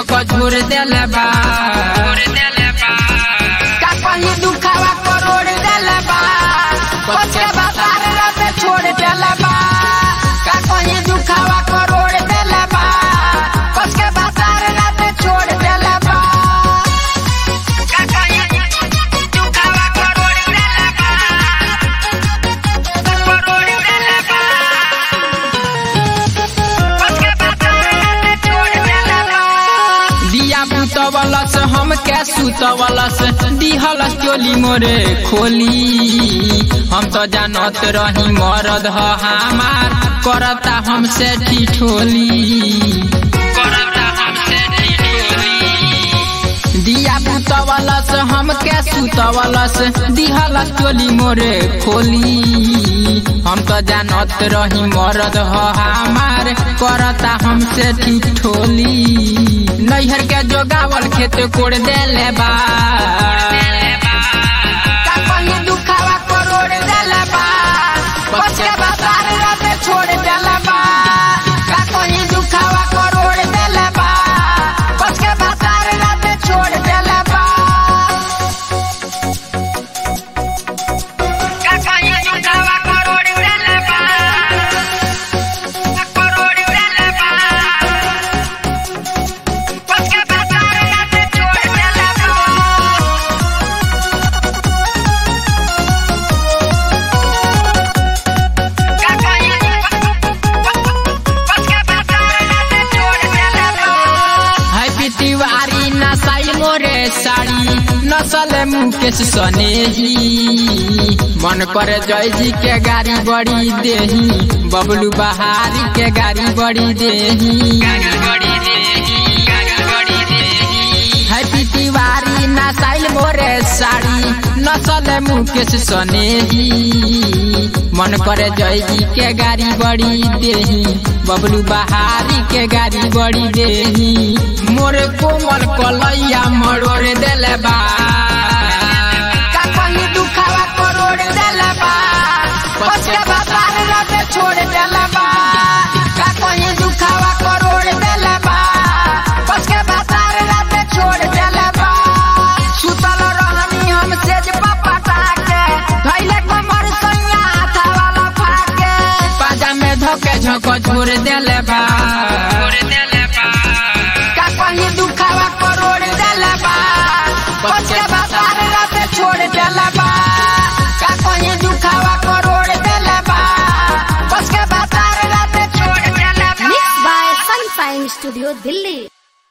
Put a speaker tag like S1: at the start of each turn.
S1: झक झोर देले बा का कहीं दुखावा करोड़ देले बा बच्चे बाजार रात छोड़ देले बा का कहीं दुखावा करोड़ देले बा बच्चे बाजार रात छोड़ देले बा का कहीं दुखावा करोड़ देले बा करोड़ देले बा दिया बुतवलस हम के सुतवलस दिहलस चोली मोरे खोली हम तो जानत रही मरद ह हमार करता हमसे ठिठोली करता हमसे ठिठोली दिया बुतवलस हम के सुतवलस दिहलस चोली मोरे खोली हम तो जानत रही मरद ह हमार करता हमसे ठिठोली नैहर के जोगावल खेत कोड़ देले बा का कहीं दुखावा करोड़ देले बा बच्चे बाजार रात छोड़ देले बा का कहीं दुखावा करोड़ देले बा बच्चे बाजार रात छोड़ देले बा का कहीं दुखावा करोड़ देले बा करोड़ देले बा बच्चे बाजार रात छोड़ देले बा हैप्पी तिवारी नसाई मोरे साड़ी नसल मुकेश सनेही मन करे जय जी के गाड़ी बड़ी देही बबलू बहारी के गाड़ी बड़ी देही हैप्पी तिवारी नसाइल मोरे साड़ी नसल मुकेश सनेही मन करे जय जी के गाड़ी बड़ी देही बबलू बहारी के गाड़ी बड़ी देही मोरे कोमल कलैया मरोड़ देले बा का कहीं दुखावा करोड़ देले बा बच्चे बाजार रात छोड़ देले बा का कहीं दुखावा करोड़ देले बा बच्चे बाजार रात छोड़ देले बा सुतल रहनी हम सेज पापा टाके धैले कमर सैया हाथा वाला फाके पाजा में धके झक छोड़ देले बा का कहीं दुखावा करोड़ देले बा बच्चे बाजार रात छोड़ देले बा का कहीं दुखावा करोड़ देले बा बच्चे बाजार रात छोड़ देले बा
S2: Mixed by Sunshine Studio, Delhi.